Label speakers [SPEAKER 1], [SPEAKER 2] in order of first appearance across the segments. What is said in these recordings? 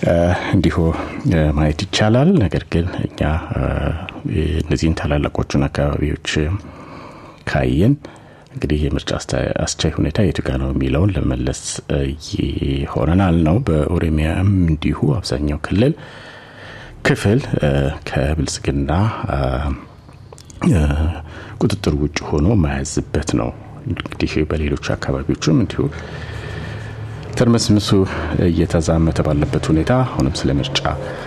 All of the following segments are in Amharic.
[SPEAKER 1] እንዲሁ ማየት ይቻላል። ነገር ግን እኛ እነዚህን ታላላቆቹን አካባቢዎች ካየን እንግዲህ የምርጫ አስቻይ ሁኔታ የቱ ጋ ነው የሚለውን ለመመለስ ይሆነናል ነው። በኦሮሚያም እንዲሁ አብዛኛው ክልል ክፍል ከብልጽግና ቁጥጥር ውጭ ሆኖ ማያዝበት ነው። እንግዲህ በሌሎች አካባቢዎችም እንዲሁ ትርምስምሱ እየተዛመተ ባለበት ሁኔታ አሁንም ስለ ምርጫ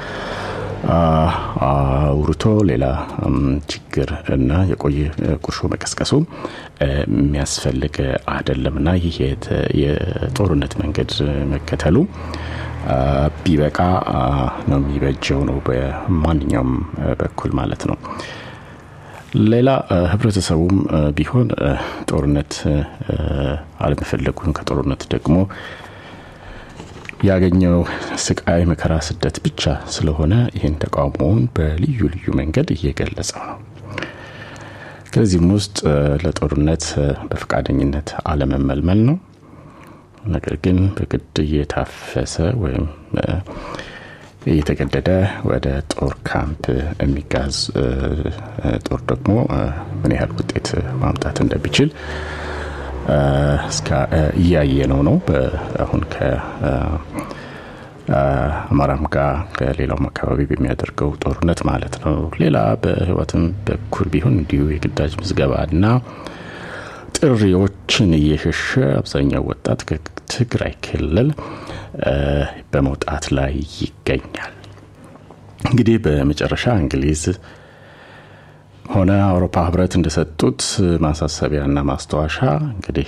[SPEAKER 1] አውርቶ ሌላ ችግር እና የቆየ ቁርሾ መቀስቀሱ የሚያስፈልግ አይደለም እና ይህ የጦርነት መንገድ መከተሉ ቢበቃ ነው የሚበጀው ነው በማንኛውም በኩል ማለት ነው። ሌላ ህብረተሰቡም ቢሆን ጦርነት አለመፈለጉን ከጦርነት ደግሞ ያገኘው ስቃይ፣ መከራ፣ ስደት ብቻ ስለሆነ ይህን ተቃውሞውን በልዩ ልዩ መንገድ እየገለጸው ነው። ከዚህም ውስጥ ለጦርነት በፈቃደኝነት አለመመልመል ነው። ነገር ግን በግድ እየታፈሰ ወይም እየተገደደ ወደ ጦር ካምፕ የሚጋዝ ጦር ደግሞ ምን ያህል ውጤት ማምጣት እንደሚችል እያየ ነው ነው አሁን ከአማራም ጋር ከሌላውም አካባቢ በሚያደርገው ጦርነት ማለት ነው። ሌላ በህይወትም በኩል ቢሆን እንዲሁ የግዳጅ ምዝገባና ጥሪዎችን እየሸሸ አብዛኛው ወጣት ከትግራይ ክልል በመውጣት ላይ ይገኛል። እንግዲህ በመጨረሻ እንግሊዝ ሆነ አውሮፓ ህብረት እንደሰጡት ማሳሰቢያና ማስታወሻ እንግዲህ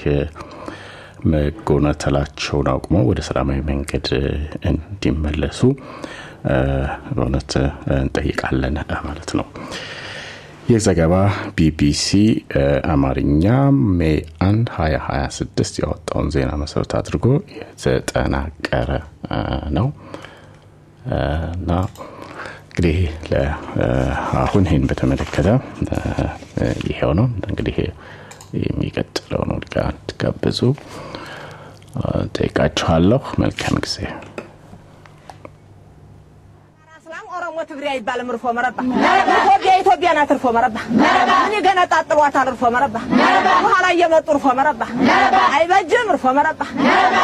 [SPEAKER 1] መጎናተላቸውን አቁመው ወደ ሰላማዊ መንገድ እንዲመለሱ በእውነት እንጠይቃለን ማለት ነው። ይህ ዘገባ ቢቢሲ አማርኛ ሜይ 1 2026 ያወጣውን ዜና መሰረት አድርጎ የተጠናቀረ ነው እና እንግዲህ አሁን ይህን በተመለከተ ይሄው ነው እንግዲህ የሚቀጥለውን ወድቃ እንድትጋብዙ ጠይቃችኋለሁ። መልካም ጊዜ።
[SPEAKER 2] ኦሮሞ ትግሬ አይባልም። እርፎ መረባ ኢትዮጵያ ኢትዮጵያ ናት። እርፎ መረባ እኔ ገና ጣጥሏታል። እርፎ መረባ በኋላ እየመጡ እርፎ መረባ አይበጅም። እርፎ መረባ